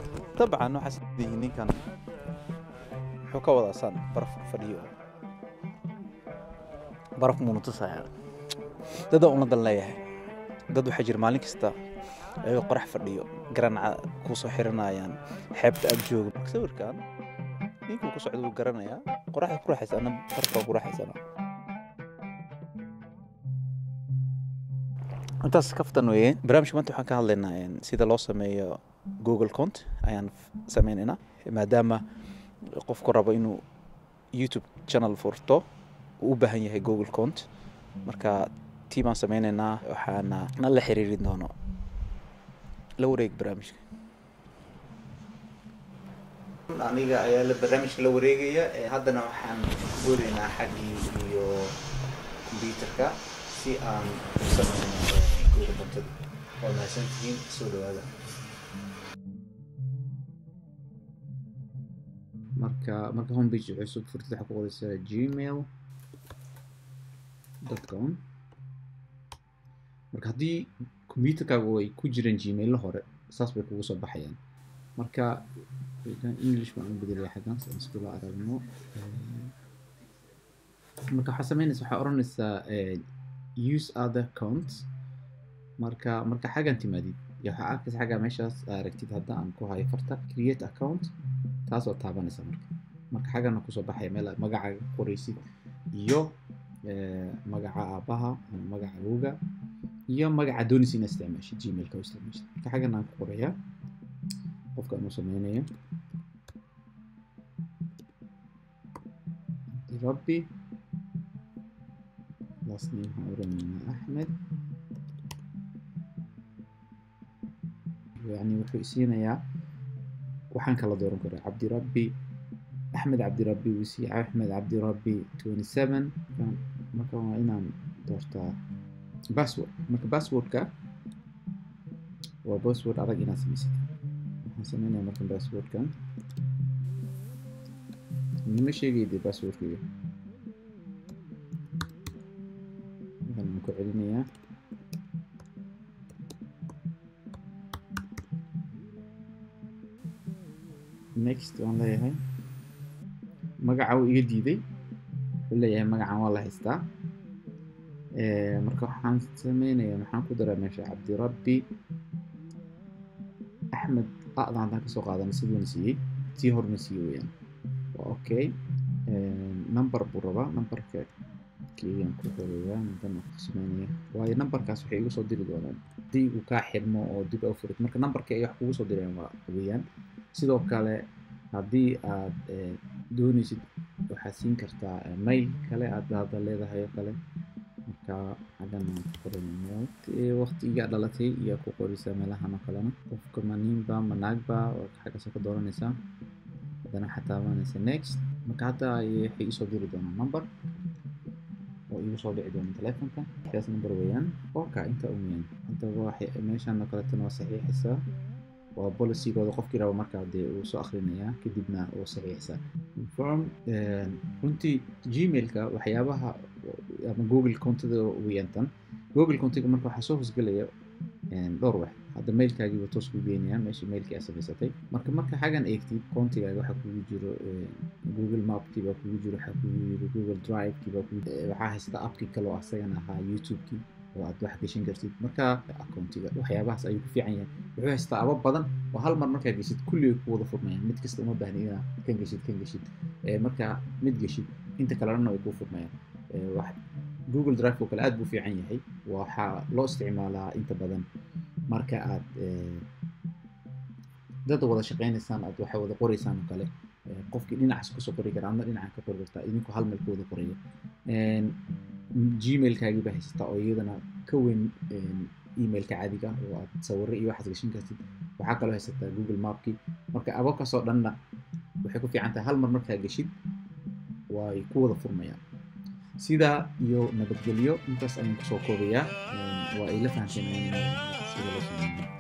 dabcan waxaas leeyihiin ninkan muxuu ka wadaa san baraf fadhiyo baraf muuna tusaya dada una dan leeyahay dad waxaa jira maalin kasta ayagoo qorax fadhiyo garanca kusoo xiranayaan xeebta ag jooga marka sawirkan ninkuu ku socda wuu garanayaa qoraxda ku raaxaysana barafaa ku raaxaysana intaas kaftan weeye barnaamijka maanta waxaan ka hadlaynaa een, sida loo sameeyo google cont ayaan f- sameynaynaa maadaama qofku rabo inuu youtube channel furto uu u baahan yahay google cont marka tii baan sameynaynaa waxaana na la xiriirin doono la wareeg barnaamijka aniga ayaa la barnaamijka la wareegaya haddana waxaan boolaynaa xaggii iyo computerka si aan u sameyno google contada waa mahadsantihiin soo dhawaada marka marka homepage cusub furtid waxaa ku qoraysaa gmail com marka haddii computerkaagu ay ku jiraan gmailla hore saas bay kugu soo baxayaan marka english baan u bedelaya xaggan si aan iskula aragno marka waxaa sameynaysa waxaa odhanaysaa eh, use other accounts marka marka xaggan timaadid iyo waxaa arkaysa xagga meeshaas aa aragtid hadda aan ku hayo farta create account taasoo taabanaysa marka marka xaggana kusoo baxaya meel aad magacaaga ku qoraysid iyo eh, magaca aabaha ama magaca awowga iyo magaca doonaysa inaad isticmaashid gmailka u isticmaashid marka xaggan aan ku qorayaa qofka inuu sameynayo rabbi last name waxaan oranaynaa axmed yani wuxuu isiinayaa waxaan kala dooran karaa cabdirabbi axmed cabdirabbi wuu isiiya axmed cabdirabbi twenty seven marka waa inaan doortaa password marka passwordka waa password adag inaad samaysata waxaan sameynaya marka passwordkan nima sheegayde passwordkayga waxaan ku celinayaa next waan leeyahay magaca uu iga diiday wuxuu leeyahay magacan waa la haystaa Eh, marka waxaan sameynayaa maxaan ku daraa meesha cabdirabbi axmed qa'dan haddaan kasoo qaadana siduuna siiyey tii horna siiyey weyaan waa okay number buu rabaa numberka keygan ku xoreeyaa madan ku sameynaya waayo numberkaas waxay igu soo diri doonaan haddii uu kaa xirmo oo dib u furid marka numberka ay wax kugu soo dirayaan waa weeyaan sidoo kale haddii aad eh, doonaysid waxaad siin kartaa eh, mail kale aad hadda leedahay oo kale marka xaggan aan ku qoranayno waqtiga dhalatay iyo ku qoraysaa meelahan oo kalena qofka ma ninba ma naagba oo xaggaasoo ka dooranaysaa haddana waxaad taabanaysa next marka hadda ay- waxay isoo diri doonaan number oo igu soo dhici doona telefonka kaas number weeyaan oka inta un weeyaan haddaba waxay meeshan oo kaletana waa saxiixaysaa waa policygooda qofkii raba markaa dee uu soo akhrinayaa kadibna uu saxiixsaa form runtii gmailka waxyaabaha ama google contada weeyaan tan google contiga marka waxaa soo hosgelaya dhowr wax hadda mailkaagiiba toos ku geenayaa meesha mailkii aad samaysatay marka marka xaggan eegtid contigaaga waxaa kugu jiro eh, google mapkii baa kugu jiro waxaa kugu jiro google drivekii baa kugu eh, waxaa haysta appkii kale oo asagana ahaa youtubekii oo aad wax gashan kartid marka accountiga waxyaabahaas ayuu ku fiican yahay wuxuu haystaa aba badan oo hal mar markaa geshid kulligay ku wada furmayaan mid kasta uma baahni inaad kan geshid kan geshid Eh, marka mid geshid inta kalena way kuu furmayaan Eh, wax google drive oo kale aad buu fiican yahay waxaa loo isticmaalaa inta badan marka aad eh, dad wada shaqeynaysaan aad waxa wada qoraysaan oo kale eh, qofkii dhinacaas kusoo qori kara adna dhinaca ka qori kartaa idinku hal meel ku wada qoraya gmailkaagii baa haysataa oo iyadana ka weyn emailka caadiga oo aad sawirro iyo waxaad gashan kartid waxaa kaloo haysataa google mapkii marka ababkaasoo dhanna waxay ku fiican tahay hal mar markaa geshid way ku wada furmayaan sidaa iyo nabadgelyo intaas ayaan kusoo koobayaa waa ay la fahanteen sida loo sameeyo